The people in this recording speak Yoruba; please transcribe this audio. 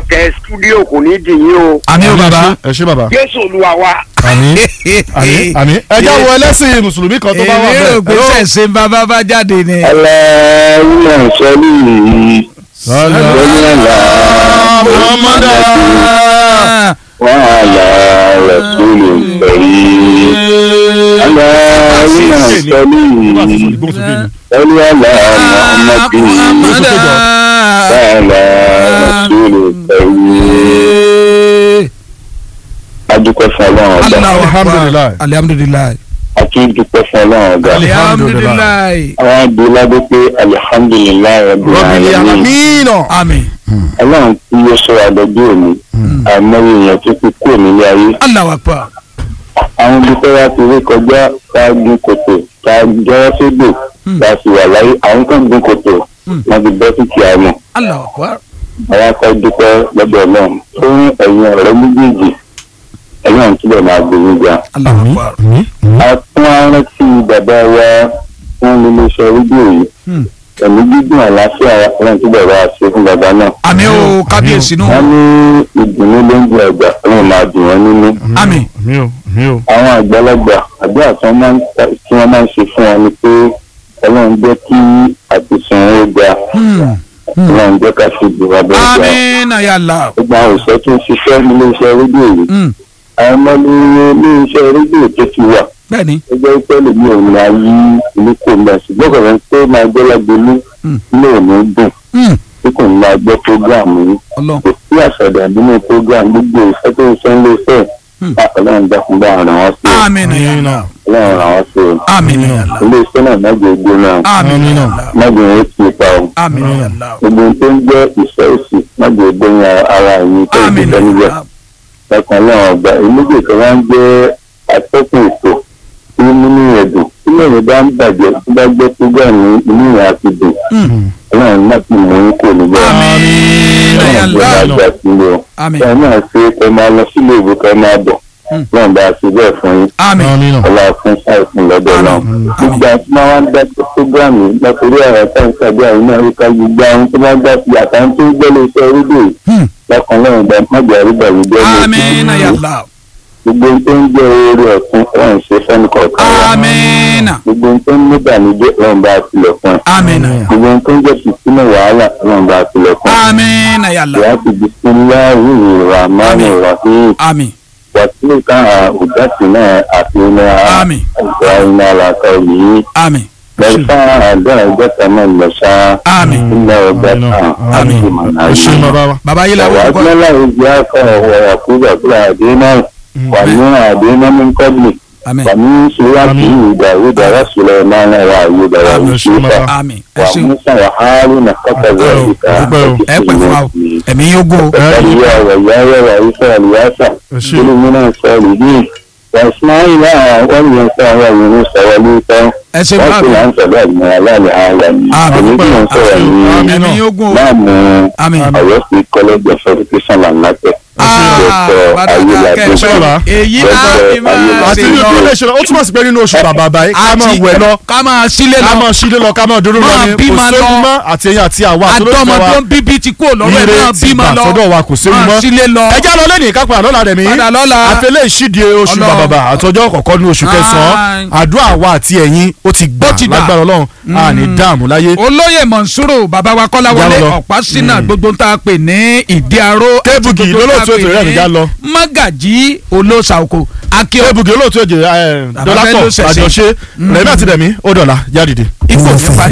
ọ̀tẹ̀ stúdíò kò ní dìyín o àmì ó bàbá. ẹ ṣé bàbá. jésù olúwa wa. àmín àmín àmín ẹ já wo ẹlẹ́sìn mùsùlùmí kan tó bá wà èmi rò pé bẹ́ẹ̀. sẹ̀sẹ̀ bàbá bá jáde ni. aláwọ̀ sọ́lì yìí sọ́lì àlá Muhammadu. wàhálà rẹ̀sùlù pẹ̀lú aláwọ̀ sọ́lì yìí sọ́lì àlá muhammadu wàhálà rẹ̀sùlù pẹ̀lú. adúpẹ́ fún ọlọ́run ọba Alhamdulillah. alihamudulilayi. àtúndúpẹ́ fún ọlọ́run ọba alihamudulilayi. àwọn adúlágbé pé alihamdulilayi rabbil Rabbil alamin. alamin. àmín. ọlọ́run tí yóò sọ àdọ́jú òní àìmọye èèyàn tó fi kúrò nílé ayé Allahu Akbar. àwọn ibi tó wá ti rí kọjá tá a gun kòtò tá a jọwọ́ sódò tá a sì wà láyé àwọn kan gun kòtò wọn ti bọ́ sí kìá mọ̀ Allahu Akbar. àwọn akọ dúpẹ́ lọ́dọ̀ ọlọ́run fún ẹ̀yin ọ̀rẹ́ méjèèjì ẹ̀yin ọ̀hún túbọ̀ máa gbòòrò ga. Allahu Akbar. a tún á rántí bàbá wa fún iléeṣẹ́ rédíò yìí Hmm. ẹ̀mí gígùn àlàáfíà ọlọ́run túbọ̀ bá a ṣe fún bàbá náà. àmín o kábíyèsí nù. wọ́n ní ìdùnnú ló ń jẹ àgbà ọlọ́run máa dùn wọ́n nínú. àmín. mi ò mi ò. àwọn àgbàlagbà àdúrà tí wọ́n máa ń ta- tí wọ́n máa ń ṣe fún wọn ni pé ọlọ́run jẹ́ kí àtìsàn ó ga Hmm. ọlọ́run jẹ́ ká ṣe ìdìbò abẹ́rẹ́ ga. àmín na ya Allah. gbogbo àwọn òṣìṣẹ́ tó ń ṣiṣẹ́ nílé iṣẹ́ rédíò yìí Hmm. àwọn ọmọ ní iṣẹ́ rédíò tó ti wà bẹ́ẹ̀ni. ẹgbẹ́ pẹ́lú mi ò ní ayé ìlú kò mọ̀ ṣùgbọ́n kò rẹ̀ ń pé máa gbọ́ lágbolú Hmm. ilé ò ní dùn Hmm. tí kò ní máa gbọ́ prógráàmù yìí Ọlọ́run. kò sí àṣàdà nínú prógráàmù gbogbo ìfẹ́ tó ń ṣe ń lé fẹ́ Hmm. ọlọ́run dákun bá ràn wọ́n sí o àmín na ya Allah. ọlọ́run ràn wọ́n sí o àmín na ya Allah. ilé iṣẹ́ náà mẹ́jọ ogun náà àmín na ya Allah. mẹ́jọ ó ti pa o àmín na ya Allah. gbogbo ohun tó ń jẹ́ ìṣẹ́ òsì mẹ́jọ ogun ara ẹ̀yìn tó ń àmín gbé na níbẹ̀ ya Allah. ẹ̀kan ọlọ́run ọgbà ìmúdè kan wá ń jẹ́ atọ́kùn ètò tí nínú ẹ̀dùn tí lẹ́yìn bá ń bàjẹ́ tí bá gbé prógámù inú ìyá àti dùn Hmm. ọlọ́run náà ti mú kò níbẹ̀ àmín na ya ọlọ́run Allah. gbọ́dọ̀ àgbà sílẹ̀ o àmín. ẹ náà ṣe kẹ máa lọ sílé ìwé kẹ máa bọ̀ Hmm. náà bá a ṣe bẹ́ẹ̀ fún yín àmín. àmín náà. ọlá fún sáìfún lọ́dọ̀ náà gbogbo àti máa wá ń dá sí prógámù lọ́kùnrin ọ̀rọ̀ tá ń ṣàbí àwọn náà wípé gbogbo àwọn tó máa gbà sí àtàwọn tó ń gbọ́ lé iṣẹ́ rédíò yìí Hmm. lọ́kàn lọ́run gbà májà rí bàbí bẹ́ẹ̀ ní àmín na ya Allah. gbogbo ohun tó ń jẹ́ oore ọ̀tún ọ̀hún ṣe fẹ́ni kọ̀ọ̀kan wa. àmín na. gbogbo ohun tó ń ní ìbànújẹ́ ọ̀hún bá a tilẹ̀ fún ẹ. àmín na ya. gbogbo ohun tó ń jẹ́ fìtínà wàhálà ọ̀hún bá a tilẹ̀ fún ẹ. àmín na ya Allah. ìyá ti bisimilahi rahmani rahim àmín. wàsílẹ̀ kan àbùdásí náà àti iná Àmín. àgbà iná àlàkà yìí. àmín. lẹ́fà àdá ìjọta náà lọ́sà. àmín. iná ọgbà Àmín. kan Àmín. àti mọ̀nà ẹ ṣé yìí. bàbá wa. baba yìí la wàá wọ́n kọ́. gbọ́dọ̀ ìdí akọ̀ ọ̀wọ̀ àkúrò àkúrò àdínà wà ní àdínà ní kọ́bìlì. àmín. ومن سورة داود وسليمان وأيوب ويوسف àmín. ẹ ṣeun. وموسى وهارون كذلك ẹ pẹ́ fún wa o. ẹ̀mí yóò gbó. وزكريا ويحيى وعيسى والياسع ẹ ṣé. كل من الصالحين وإسماعيل واليسع ويونس ولوطا ẹ ṣeun bá mi. وكلا سببنا على العالمين Àmín. ومن سورة ẹ̀mí yóò gbó. láàmú àmín. Ọ̀yọ́ State College of Education and Market Ah, bàdàkà ayélujára kẹfẹ́ èyí láti máa àti ṣe ní lọ. ìpínlẹ̀ ìṣẹ̀lẹ̀ ó túmọ̀ sí pé nínú oṣù bàbá báyìí ká máa wẹ̀ lọ ká máa sílé ká lọ. máa ṣílé lọ ká máa dúró lọ Máa ni bí kò máa séwu lọ. mọ́ àti ẹ̀yin àti àwa àti olóṣèlú wa àdọ́mọdún bíbí ti kú lọ́wọ́ ẹ̀ ire náà ti bí gbà máa lọ. sọ́dọ̀ wa kò séwu máa mọ́ sílé lọ. ẹ já lọ lẹ́nu ìkápẹ́ àlọ́lá rẹ̀ mí padà lọ́la. àfẹlẹ́ ìṣídìí oṣù Ọlọ́run. bàbàbà àtọjọ́ kọ̀ọ̀kan ní oṣù kẹsàn-án àdúrà wa àti ẹ̀yin ó ti gbà Ó ti gbà. lágbára ọlọ́run a ní dààmú láyé olóyè mọ̀nsúrò bàbá wa kọ́láwọlé Já lọ. ọ̀pá sínà gbogbo ń tá a pè ní ìdí aró àti Kébùgì gbogbo ń tá a lólóòtú pè ètò rẹ̀ ní já lọ. mágàjí olóṣàkó akíọ́ ebùgé olóòtú èjè Bàbá fẹ́ ló dọ́làpọ̀ ṣẹ̀ṣẹ̀. àjọṣe rẹ̀mí àti rẹ̀mí ó dọ̀la yá dìde. ipò fúnpa